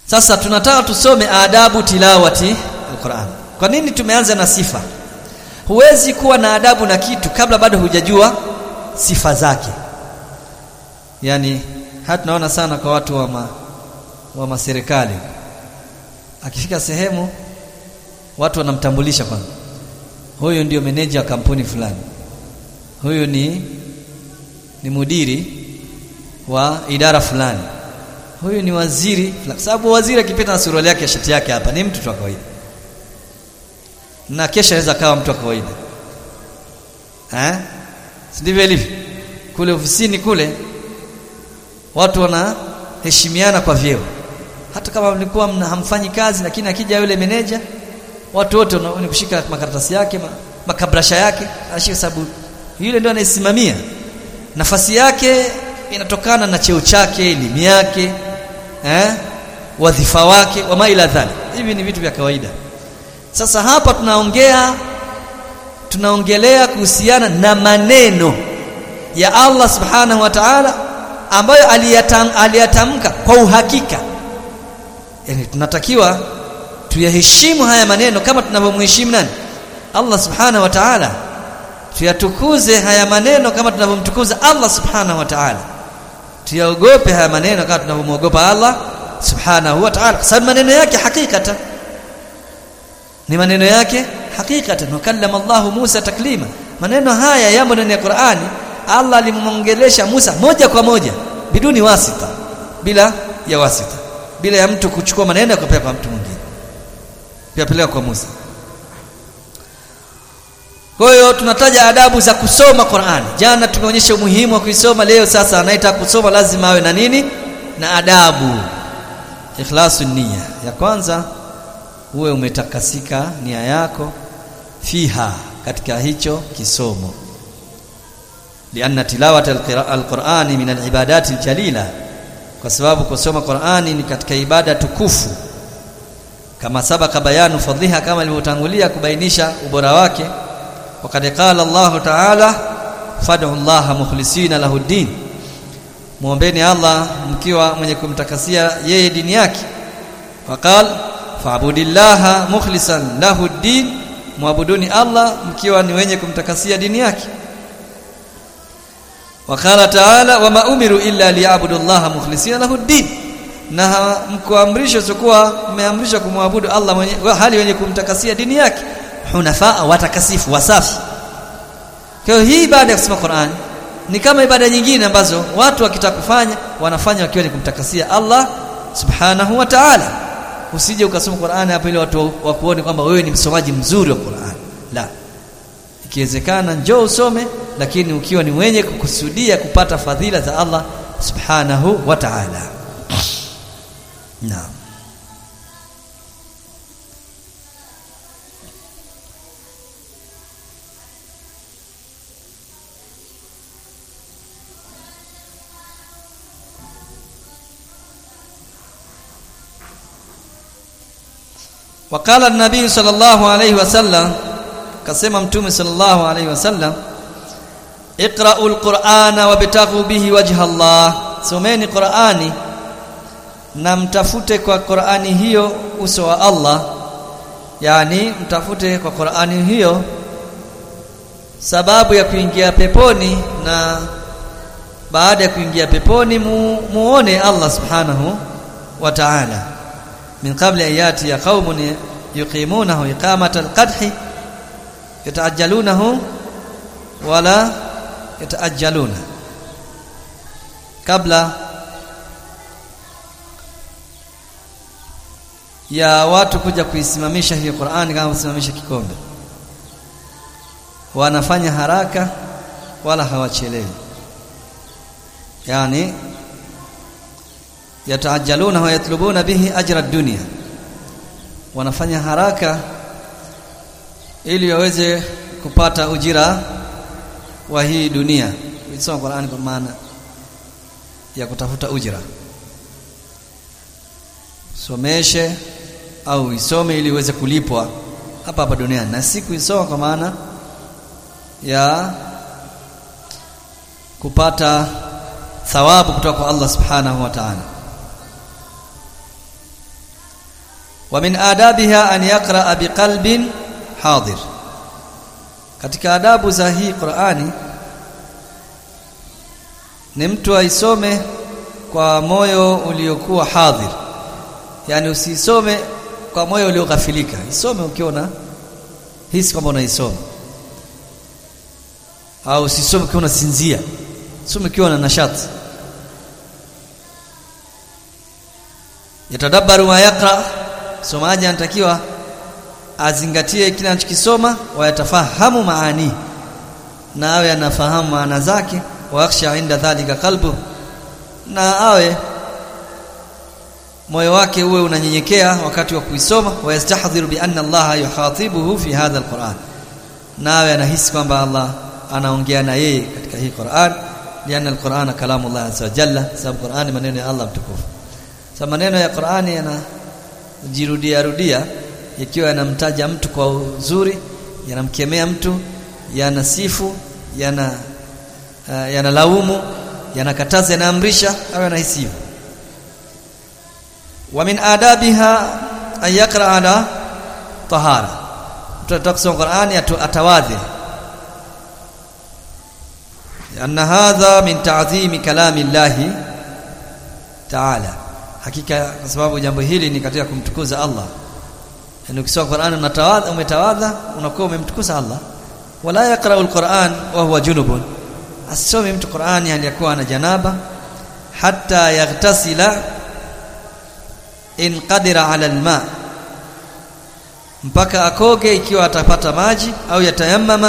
sasa tunataka tusome adabu tilawati alquran kwa nini tumeanza na sifa huwezi kuwa na adabu na kitu kabla bado hujajua sifa zake yani hata tunaona sana kwa watu wa ma, wa maserikali akifika sehemu watu wanamtambulisha kwanza huyu ndio meneja wa kampuni fulani huyu ni ni mudiri wa idara fulani huyu ni waziri kwa sababu waziri akipita na suruali yake shati yake hapa ni mtu tu wa kawaida na kesha anaweza kawa mtu wa kawaida eh ndivyo ilivyo kule ofisini kule watu wanaheshimiana kwa vyeo hata kama mlikuwa hamfanyi kazi lakini akija yule meneja watu wote ni kushika makaratasi yake makabrasha yake anashika sababu yule ndio anayesimamia nafasi yake inatokana na cheo chake elimu yake eh wadhifa wake wa maila dhali hivi ni vitu vya kawaida sasa hapa tunaongea tunaongelea kuhusiana na maneno ya Allah subhanahu wa ta'ala ambayo aliyatam, aliyatamka kwa uhakika yani tunatakiwa tuyaheshimu haya maneno kama tunavyomheshimu nani Allah subhanahu wa ta'ala tuyatukuze haya maneno kama tunavyomtukuza Allah subhanahu wa ta'ala tuyaogope haya maneno kama tunavyomwogopa Allah subhanahu wa ta'ala kwa sababu maneno yake hakikatan ni maneno yake hakikatan wakallama Allah Musa taklima maneno haya yamo ndani ya Qur'ani Allah alimwongelesha Musa moja kwa moja biduni wasita bila ya wasita bila ya mtu kuchukua maneno ya kupeleka kwa mtu mwingine yapeleka kwa Musa kwa hiyo tunataja adabu za kusoma Qur'ani jana tumeonyesha umuhimu wa kuisoma leo sasa anayetaka kusoma lazima awe na nini na adabu ikhlasu nia ya kwanza uwe umetakasika nia yako fiha katika hicho kisomo lianna tilawata alqur'ani min alibadati aljalila kwa sababu kusoma Qur'ani ni katika ibada tukufu kama sabaka bayanu fadhiha kama ilivyotangulia kubainisha ubora wake wakati qala Allah ta'ala fad'u Allah mukhlisina lahu din muombeni Allah mkiwa mwenye kumtakasia yeye dini yake waqal fa'budillaha mukhlisan lahu din muabuduni Allah mkiwa ni wenye kumtakasia dini yake wakala taala wama umiru illa liyabudu Allah mukhlisina lahu din na mkuamrishwa sikuwa mmeamrishwa kumwabudu Allah mwenye hali wenye kumtakasia dini yake hunafaa watakasifu wasafi kwa hiyo hii ibada ya kusoma Qur'an ni kama ibada nyingine ambazo watu wakitaka kufanya wanafanya wakiwa ni kumtakasia Allah subhanahu wa ta'ala usije ukasoma Qur'an hapo ili watu wakuone kwamba wewe ni msomaji mzuri wa Qur'an la ikiwezekana njoo usome lakini ukiwa ni mwenye kukusudia kupata fadhila za Allah subhanahu wa ta'ala naam وقال النبي صلى الله عليه وسلم كما متوم صلى الله عليه وسلم اقرأوا القرآن وابتغوا به وجه الله someni Qur'ani na mtafute kwa Qur'ani hiyo uso wa Allah yani mtafute kwa Qur'ani hiyo sababu ya kuingia peponi na baada ya kuingia peponi mu, muone Allah subhanahu wa ta'ala min qabli ayati ya qaumun yuqimunahu iqamata alqadhi yata'ajjalunahu wala yata'ajjaluna kabla ya watu kuja kuisimamisha hiyo Qur'ani kama kusimamisha kikombe wanafanya haraka wala hawachelewi yani yataajaluna wa yatlubuna bihi ajra dunya wanafanya haraka ili waweze kupata ujira wa hii dunia kusoma Qur'ani kwa maana ya kutafuta ujira someshe au isome ili uweze kulipwa hapa hapa duniani na si kuisoma kwa maana ya kupata thawabu kutoka kwa Allah subhanahu wa ta'ala wa min adabiha an yaqra biqalbin hadir katika adabu za hii Qur'ani ni mtu aisome kwa moyo uliokuwa hadhir yani usisome kwa moyo ulioghafilika isome ukiona hisi kwamba unaisoma au usisome ukiwa unasinzia some ukiwa na nashati yatadabbaru ma yaqra somaji anatakiwa azingatie kile anachokisoma wayatafahamu maani na awe anafahamu maana zake wayakhsha inda dhalika qalbu na awe moyo wake uwe unanyenyekea wakati wa kuisoma wayastahdhiru bi anna Allah yukhatibuhu fi hadha alquran na awe anahisi kwamba Allah anaongea na yeye katika hii Qur'an lianna alqur'ana kalamu Allah azza wa jalla sababu Qur'ani maneno ya Allah mtukufu sababu maneno ya Qur'ani yanajirudia rudia ikiwa yanamtaja mtu kwa uzuri yanamkemea mtu yanasifu yana uh, yanalaumu yanakataza yanaamrisha awe anahisi hivyo wa min adabiha an yaqra ala tahara mtu anataka kusoma Qur'ani atawadhi anna hadha min ta'zimi kalami llahi ta'ala hakika kwa sababu jambo hili ni katika kumtukuza Allah yani ukisoma Qur'an unatawadha umetawadha unakuwa umemtukuza Allah wala yaqra'u al-Qur'an wa huwa junubun asome mtu Qur'ani aliyakuwa na janaba hatta yaghtasila in qadira 'ala al-ma mpaka akoge ikiwa atapata maji au yatayammama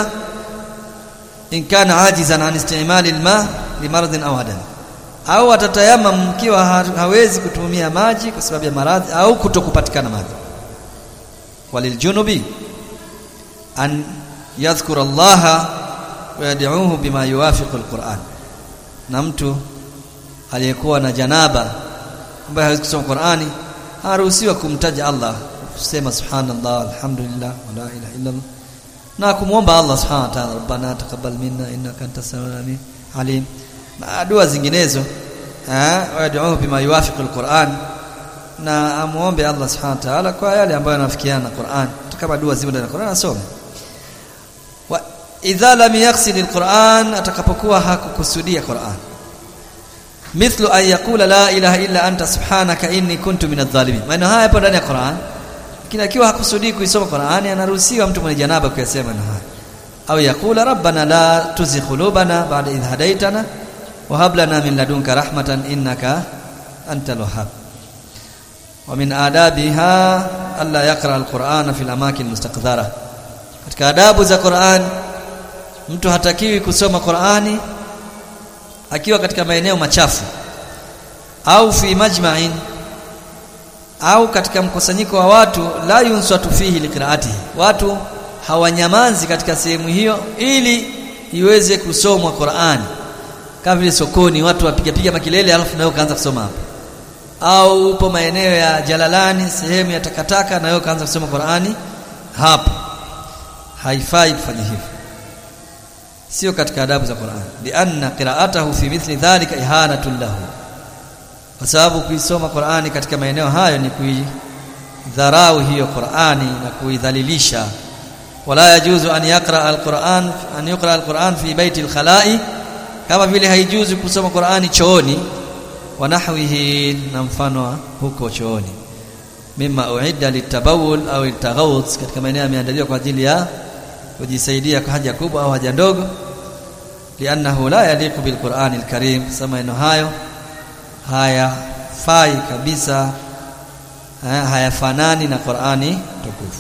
in kana ajizan an istimali al-ma limaradhin aw adam au atatayamam ikiwa hawezi kutumia maji kwa sababu ya maradhi au kutokupatikana maji waliljunubi an yadhkura Allah wa yad'uhu bima yuwafiqu alquran na mtu aliyekuwa na janaba ambaye hawezi kusoma Qur'ani haruhusiwa kumtaja Allah kusema subhanallah alhamdulillah wa la ilaha illa Allah na kumwomba Allah subhanahu wa ta'ala rabbana taqabbal minna innaka antas samiul alim na dua zinginezo eh wad'uhu bima yuwafiqu alquran na amuombe Allah subhanahu wa ta'ala kwa yale ambayo yanafikiana na Qur'an kama dua zimo ndani ya Qur'an asome wa idha lam yaqsid alquran atakapokuwa hakukusudia Qur'an mithlu an yaqula la ilaha illa anta subhanaka inni kuntu minadh dhalimin maana haya yapo ndani ya Qur'an lakini akiwa hakusudii kuisoma Qur'an anaruhusiwa mtu mwenye janaba kuyasema na haya au yakula rabbana la tuzigh qulubana ba'da idh hadaytana wa hab lana min ladunka rahmatan innaka antal wahhab wa min adabiha alla yaqra alqur'ana fil amakin mustaqdhara katika adabu za Qur'an mtu hatakiwi kusoma Qur'ani akiwa katika maeneo machafu au fi majma'in au katika mkusanyiko wa watu la yunsatu fihi liqiraatihi watu hawanyamazi katika sehemu hiyo ili iweze kusomwa Qur'ani kama vile sokoni watu wapiga piga makelele alafu nayo kaanza kusoma hapo au upo maeneo ya Jalalani sehemu ya takataka nayo kaanza kusoma Qur'ani hapo haifai kufanya hivyo sio katika adabu za Qur'an bi anna qira'atahu fi mithli dhalika ihanatun lahu kwa sababu kuisoma Qur'ani katika maeneo hayo ni kuidharau hiyo Qur'ani na kuidhalilisha wala yajuzu an yaqra al-Qur'an an yuqra al-Qur'an fi baiti al-khala'i kama vile haijuzu kusoma Qur'ani chooni wa nahwihi na mfano huko chooni mimma uidda litabawul au litaghawut katika maeneo yameandaliwa kwa ajili ya kujisaidia kwa haja kubwa au haja ndogo liannahu la yaliqu bilqur'ani alkarim sema eno hayo hayafai kabisa hayafanani na Qur'ani tukufu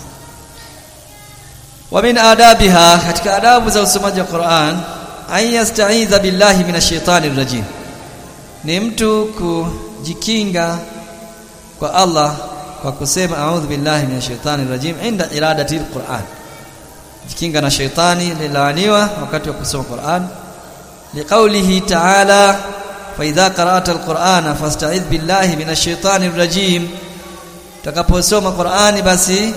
wa min adabiha katika adabu za usomaji wa Qur'an an yasta'idha billahi minash shaitani rajim ni mtu kujikinga kwa Allah kwa kusema a'udhu billahi minash shaitani rajim inda iradati alquran jikinga na shaitani lilaaniwa wakati wa kusoma Qur'an liqaulihi ta'ala fa idha qara'ta alqur'ana fasta'idh billahi minash shaitani rajim utakaposoma Qur'ani basi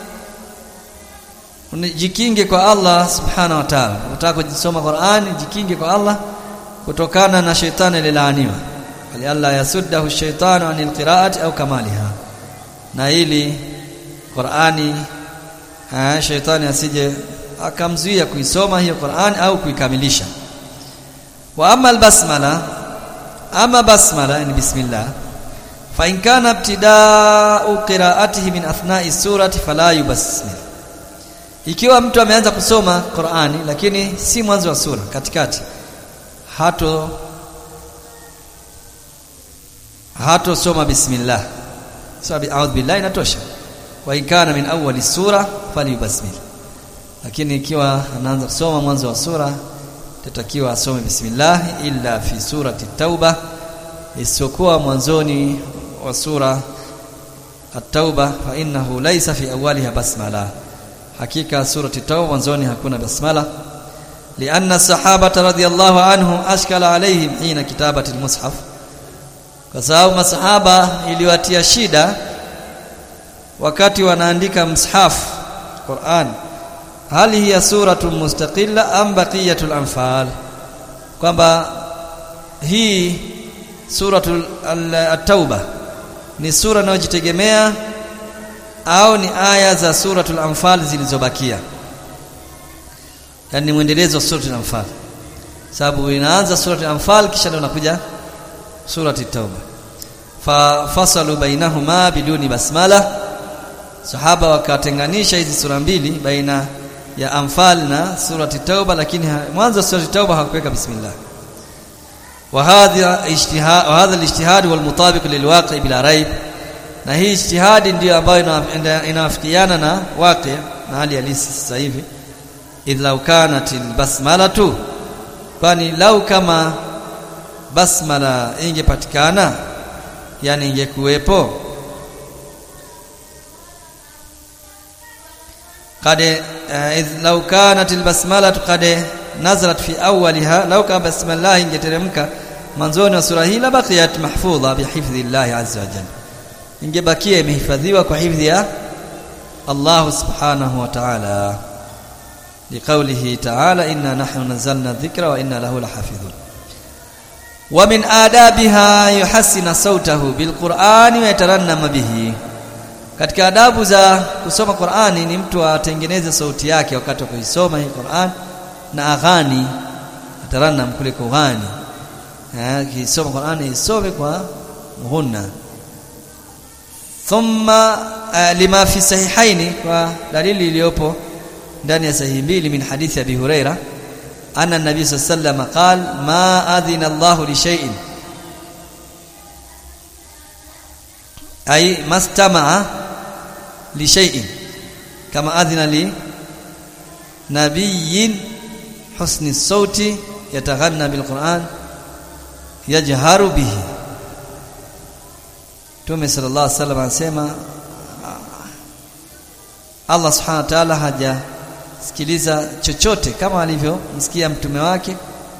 jikinge kwa Allah subhanahu wa ta'ala unataka kusoma Qur'ani jikinge kwa Allah kutokana na shaitani lilaaniwa ali Allah yasuddahu shaitanu anil qira'ati au kamaliha na ili Qur'ani eh shaitani asije akamzuia kuisoma hiyo Qur'ani au kuikamilisha wa amma albasmala ama basmala ni bismillah fa in kana ibtida'u qira'atihi min athna'i surati fala yubasmil ikiwa mtu ameanza kusoma Qur'ani lakini si mwanzo wa sura katikati hato hato soma bismillah sabi a'udhu billahi inatosha wa in kana min awwali sura falyubasmil lakini ikiwa anaanza kusoma mwanzo wa sura tatakiwa asome bismillah illa fi surati tauba isiyokuwa mwanzoni wa sura at-tauba fa innahu laysa fi awwaliha basmala hakika surati tauba mwanzoni hakuna basmala لأن الصحابة رضي الله عنهم أشكل عليهم حين كتابة المصحف kwa sababu masahaba iliwatia shida wakati wanaandika mshaf Qur'an hali hiya suratu mustaqilla am baqiyatul anfal kwamba hii suratul at-tauba ni sura inayojitegemea au ni aya za suratul anfal zilizobakia yani mwendelezo wa suratul anfal sababu inaanza suratul anfal kisha ndio inakuja surati tauba fa fasalu bainahuma biduni basmala sahaba wakatenganisha hizi sura mbili baina ya anfal na surati tauba lakini mwanzo surati tauba hakuweka bismillah wa hadha ijtihad wa hadha alijtihad wal mutabiq lilwaqi bila raib na hii ijtihadi ndiyo ambayo inawafikiana na waqi na hali halisi sasa hivi idh law kanat albasmalatu kwani lau kama basmala ingepatikana yani ingekuwepo قد إذ لو كانت البسملة قد نزلت في أولها لو كان بسم الله ingeteremka mwanzoni wa sura hii la baqiyat mahfudha bihifdhi Allah azza wa jalla ingebakia imehifadhiwa kwa hifdhi ya Allah subhanahu wa ta'ala liqawlihi ta'ala inna nahnu nazzalna dhikra wa inna lahu lahafidhun wa min adabiha yuhassina sautahu bilqur'ani wa yatarannama bihi katika adabu za kusoma Qur'ani ni mtu atengeneze sauti yake wakati wa kuisoma hii Qur'an na aghani atarannam kule kughani eh kisoma Qur'ani isome kwa muhunna thumma uh, lima fi sahihaini kwa dalili iliyopo ndani ya sahihi mbili min hadithi Abi Huraira anna nabii sallallahu alayhi wasallam qala ma adhina Allah li shay'in ay mastama'a li shay'in kama adhina li nabiyyin husni sauti yataghanna bil Qur'an yajharu bihi Mtume sallallahu alaihi wasallam anasema Allah subhanahu wa ta'ala hajasikiliza chochote kama alivyomsikia mtume wake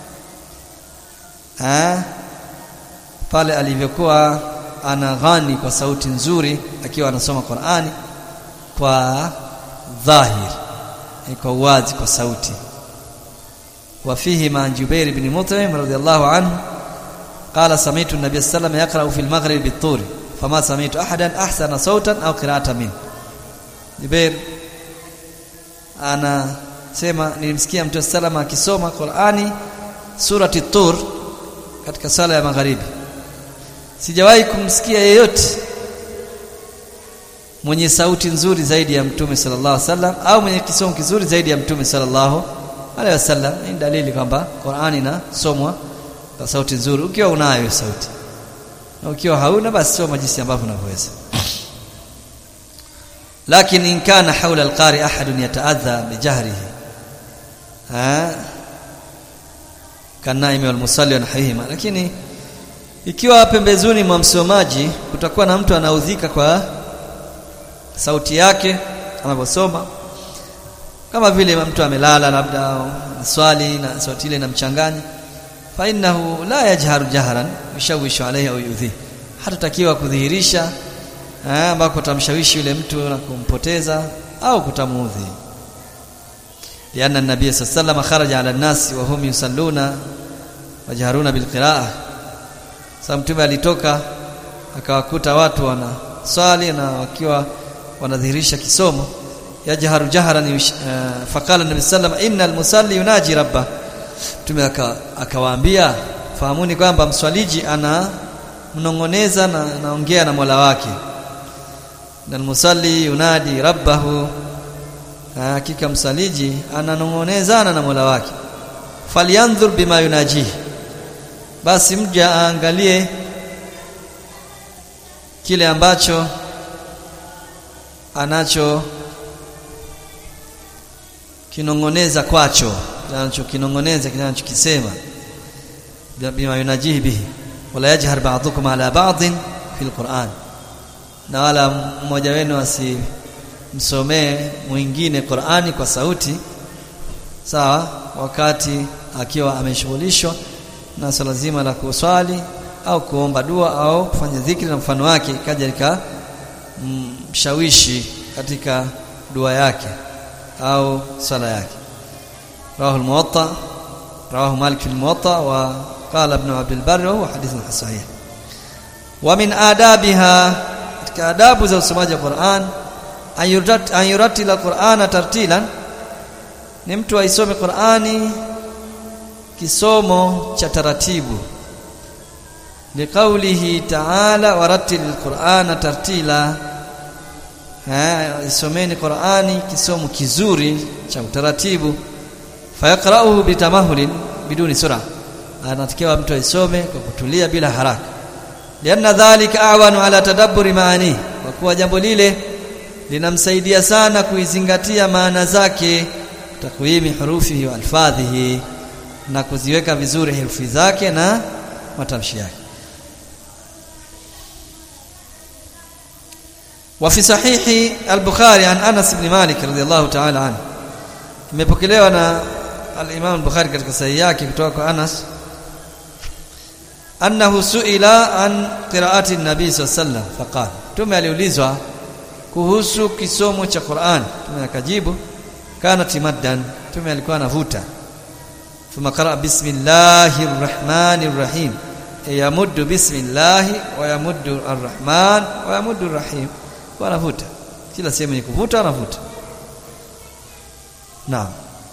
eh pale alivyokuwa anaghani kwa sauti nzuri akiwa anasoma Qur'ani kwa dhahir kwa wazi kwa sauti وفيه مع جبير بن مطعم رضي الله عنه قال سمعت النبي صلى الله عليه وسلم يقرأ في المغرب بالطور فما سمعت أحدا أحسن صوتا أو قراءة منه جبير أنا sema nilimsikia mtume salama akisoma Qur'ani surati Tur katika sala ya magharibi sijawahi kumsikia yeyote mwenye sauti nzuri zaidi ya mtume sallallahu alaihi wasallam au mwenye kisomo kizuri zaidi ya mtume sallallahu alaihi wasallam ni dalili kwamba Qur'ani inasomwa kwa sauti nzuri ukiwa unayo sauti na ukiwa hauna basi soma jinsi ambavyo unavyoweza lakini in kana hawla alqari ahadun yataadha bijahrihi ha kanaimi walmusalli wanahihima lakini ikiwa pembezoni mwa msomaji kutakuwa na mtu anaudhika kwa sauti yake anaposoma kama vile mtu amelala labda swali na sauti ile inamchanganya fa innahu la yajharu jahran yushawishu alayhi au yudhi hatatakiwa kudhihirisha ambako tamshawishi yule mtu na kumpoteza au kutamuudhi lianna an-nabiy sallallahu alayhi kharaja ala an-nas wa hum yusalluna wajharuna bilqira'a sasa mtume alitoka akawakuta watu wana swali na wakiwa wanadhihirisha kisomo yajharu jahran uh, faqala nabi sallam innal musalli yunaji rabba tume akawaambia fahamuni kwamba mswaliji ana mnongoneza na anaongea na Mola wake na musalli yunadi rabbahu hakika msaliji ananongonezana na Mola wake falyanzur bima yunajihi basi mja aangalie kile ambacho anacho kinongoneza kwacho anachokinongoneza kinachokisema bima yunajihi bihi wala yajhar ba'dukum ala ba'din fil Qur'an na wala mmoja wenu asimsomee mwingine Qur'ani kwa sauti sawa wakati akiwa ameshughulishwa na swala zima la kuswali au kuomba dua au kufanya dhikri na mfano wake kaja lika mshawishi katika dua yake au swala yake rawahu al-muwatta rawahu malik fi al-muwatta wa qala ibn abd al-barr wa hadithun sahih wa min adabiha katika adabu za usomaji wa Qur'an ayurat al-Qur'ana tartilan ni mtu aisome Qur'ani kisomo cha taratibu liqaulihi ta'ala warattil alqur'ana tartila ha isomeni qur'ani kisomo kizuri cha utaratibu fayaqra'uhu bitamahulin biduni sura anatakiwa mtu aisome kwa kutulia bila haraka lianna dhalika a'wanu ala tadabburi maani kwa kuwa jambo lile linamsaidia sana kuizingatia maana zake takwimi hurufihi wa alfadhihi na kuziweka vizuri herufi zake na matamshi yake وفي صحيح البخاري عن انس بن مالك رضي الله تعالى عنه imepokelewa na al-Imam al-Bukhari katika sahihi yake kutoka kwa Anas annahu suila an qira'ati an-nabi sallallahu alayhi wasallam faqala tume aliulizwa kuhusu kisomo cha Qur'an tume akajibu kana timaddan tume alikuwa anavuta ثم قرأ بسم الله الرحمن الرحيم يمد بسم الله ويمد الرحمن ويمد الرحيم wanavuta kila sehemu ni kuvuta anavuta naam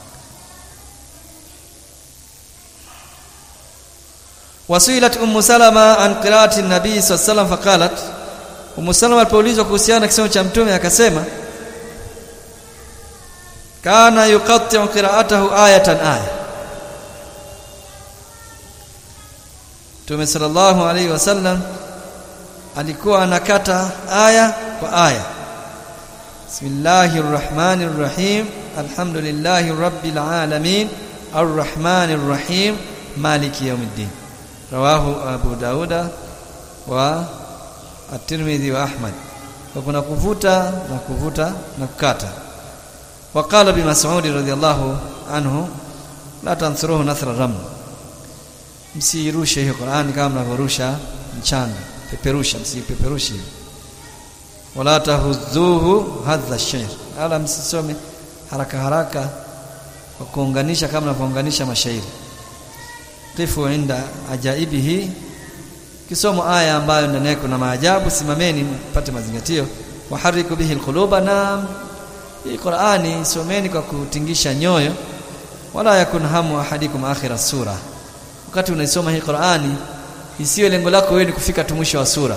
wasilat ummu salama an qira'ati an-nabi sallallahu alayhi wasallam faqalat ummu salama alipoulizwa kuhusiana na kisomo cha mtume akasema kana yuqatti'u qira'atahu ayatan aya Mtume sallallahu alaihi wasallam alikuwa anakata aya kwa aya Bismillahir Rahmanir Rahim Alhamdulillahi Rabbil Alamin Arrahmanir Rahim Maliki Yawmiddin Rawahu Abu Dauda wa At-Tirmidhi wa Ahmad kwa kuna kuvuta na kuvuta na kukata وقال بمسعود رضي الله عنه لا تنثروه نثر الرمل msirushe hiyo Qur'an kama mnavorusha mchanga peperusha msipeperushe wala tahudhuhu hadha shair ala msisome haraka haraka kwa kuunganisha kama mnavyounganisha mashairi qifu inda ajaibihi kisomo aya ambayo ndani yake kuna maajabu simameni mpate mazingatio wahariku bihi alquluba na hii Qur'ani someni kwa kutingisha nyoyo wala yakun hamu ahadikum akhira sura wakati unaisoma hii Qur'ani isiwe lengo lako wewe ni kufika tu mwisho wa sura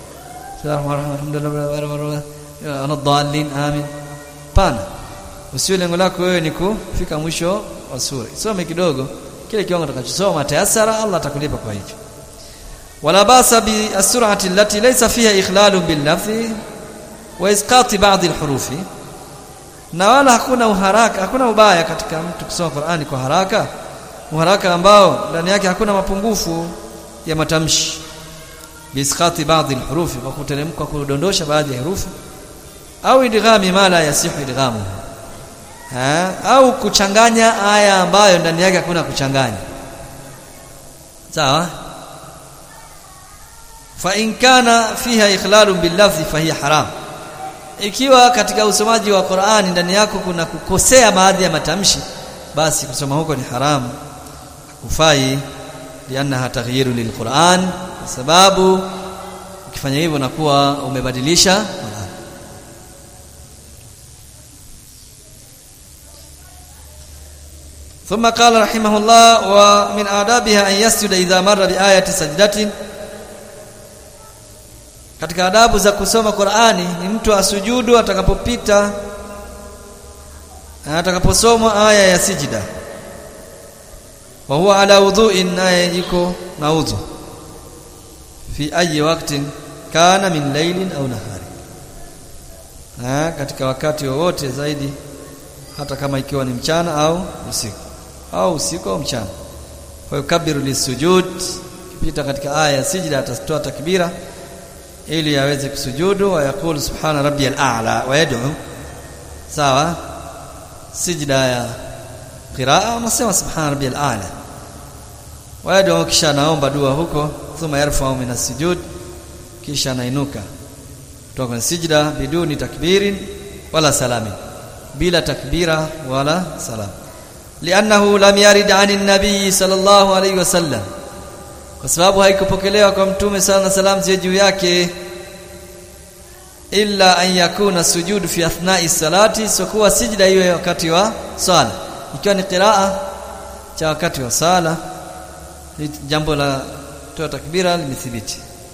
anadhalin amin pana usiwe lengo lako wewe ni kufika mwisho wa sura isome kidogo kile kiwango utakachosoma tayasara Allah atakulipa kwa hicho wala basa bi as-sur'ati allati laysa fiha ikhlalun bil lafzi wa isqati ba'd al-hurufi na wala hakuna uharaka hakuna ubaya katika mtu kusoma Qur'ani kwa haraka uharaka ambao ndani yake hakuna mapungufu ya matamshi bisqati baadhi alhurufi kwa kuteremka kudondosha baadhi ya herufi au idghami mala yasihu idghamu ha au kuchanganya aya ambayo ndani yake hakuna kuchanganya sawa fa in kana fiha ikhlalun bil lafzi fa hiya haram ikiwa katika usomaji wa Qur'ani ndani yako kuna kukosea baadhi ya matamshi basi kusoma huko ni haramu kufai liannaha taghyiru lilquran kwa sababu ukifanya hivyo nakuwa umebadilisha Qur'an ثم قال رحمه الله ومن آدابها أن يسجد إذا مر بآية سجدة katika adabu za kusoma Qur'ani ni mtu asujudu atakapopita atakaposoma aya ya sijida wa huwa ala udhu'in naye yuko na udhu fi ayi waktin kana min laylin au nahari ha, katika wakati wowote zaidi hata kama ikiwa ni mchana au usiku au usiku au mchana kwa hiyo kabiru lisujud kipita katika aya ya sijida atatoa takbira ili aweze kusujudu wa yakulu subhana rabbiyal a'la wa yad'u sawa sijda ya qiraa unasema subhana rabbiyal a'la wa yad'u kisha naomba dua huko thumma yarfa'u min as-sujud kisha nainuka kutoka kwenye sijda biduni takbirin wala salamin bila takbira wala salam li'annahu lam yarid 'ani an-nabiy sallallahu alayhi wasallam kwa sababu haikupokelewa kwa mtume sana na salam ziwe juu yake illa an yakuna sujudu fi athna'i salati sokuwa sijda iwe wakati wa sala ikiwa ni qiraa cha wakati wa sala jambo la toa takbira limethibiti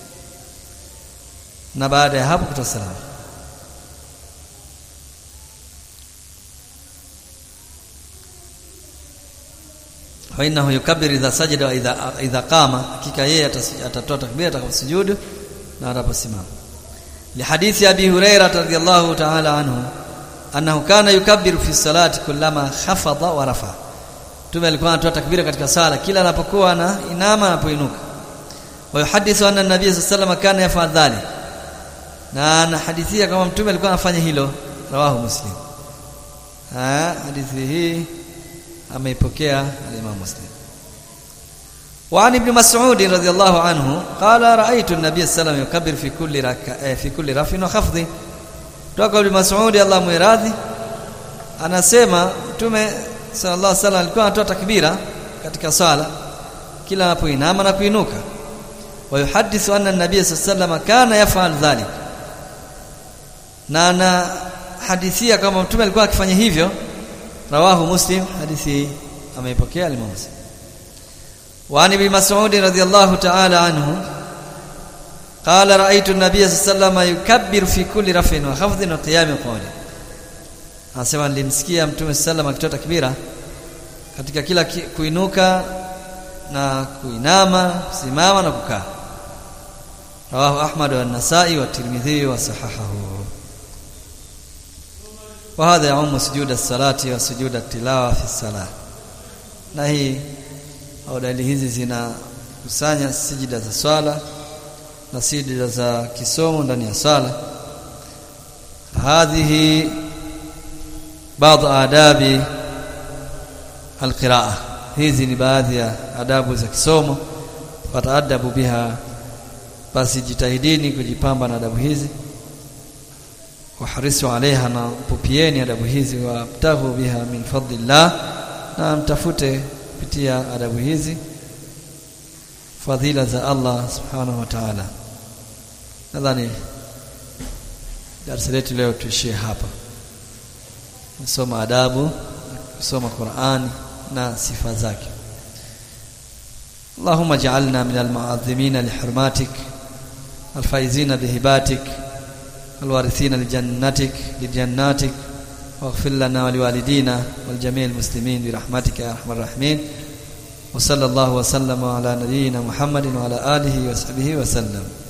na baada ya hapo kutoa salamu fa innahu yukabbir idha sajada wa idha idha qama hakika yeye atatoa takbira atakaposujudu na atakaposimama lihadithi abi hurairah radhiyallahu ta'ala anhu annahu kana yukabbiru fi salati kullama khafadha wa rafa tume alikuwa anatoa takbira katika sala kila anapokuwa na inama anapoinuka wa yuhadithu anna nabiy sallallahu alayhi kana yaf'al dhalik na anahadithia kama mtume alikuwa anafanya hilo rawahu muslim ha hadithi hii ameipokea al-Imam Muslim. وعن ابن مسعود رضي الله عنه قال رأيت النبي صلى الله عليه وسلم يكبر في كل ركع في كل رفع وخفض toka ibn Mas'ud Allah muiradhi anasema mtume sallallahu alaihi wasallam alikuwa anatoa takbira katika sala kila anapoinama na kuinuka wa yuhaddithu anna an-nabiy sallallahu alaihi wasallam kana yaf'al dhalik na ana hadithia kama mtume alikuwa akifanya hivyo rawahu muslim hadithi ameipokea al muslim wa ani bi mas'ud radhiyallahu ta'ala anhu qala ra'aytu an-nabiy sallallahu alayhi yukabbiru fi kulli raf'in wa khafdhin wa qiyam qawli anasema nilimsikia mtume sallallahu akitoa takbira katika kila ki, kuinuka na kuinama kusimama na kukaa rawahu ahmad wa an-nasa'i wa tirmidhi wa sahahahu وهذا يعم سجود الصلاة وسجود التلاوة في الصلاة na hii au dalili hizi zinakusanya sijida za swala na sijida za kisomo ndani ya swala hadhihi baadhi adabi alqiraa hizi ni baadhi ya adabu za kisomo fataadabu biha basi jitahidini kujipamba na adabu hizi waharisu alaiha na pupieni adabu hizi wabtaghu biha min fadlillah na mtafute kupitia adabu hizi fadhila za Allah subhanahu wa ta'ala nadhani darasa letu leo tuishie hapa kusoma adabu kusoma Qur'an na sifa zake اللهم اجعلنا من المعظمين لحرماتك الفائزين بهباتك الوارثين لجنتك لجناتك واغفر لنا ولوالدينا والجميع المسلمين برحمتك يا ارحم الراحمين وصلى الله وسلم على نبينا محمد وعلى اله وصحبه وسلم